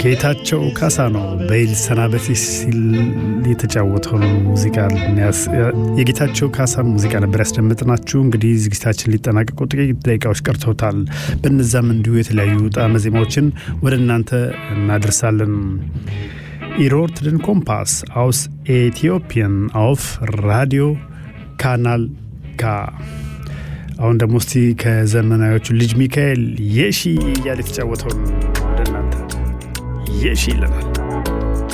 ጌታቸው ካሳ ነው በይል ሰናበቴ ሲል የተጫወተው ሙዚቃ የጌታቸው ካሳን ሙዚቃ ነበር ያስደምጥናችሁ። እንግዲህ ዝግጅታችን ሊጠናቀቁ ጥቂት ደቂቃዎች ቀርተውታል። በነዛም እንዲሁ የተለያዩ ጣዕመ ዜማዎችን ወደ እናንተ እናደርሳለን። ኢሮርትድን ኮምፓስ አውስ ኤቲዮፒያን አውፍ ራዲዮ ካናል ካ አሁን ደግሞ እስቲ ከዘመናዎቹ ልጅ ሚካኤል የሺ እያለ የተጫወተውን ወደ እናንተ የሺ ይለናል።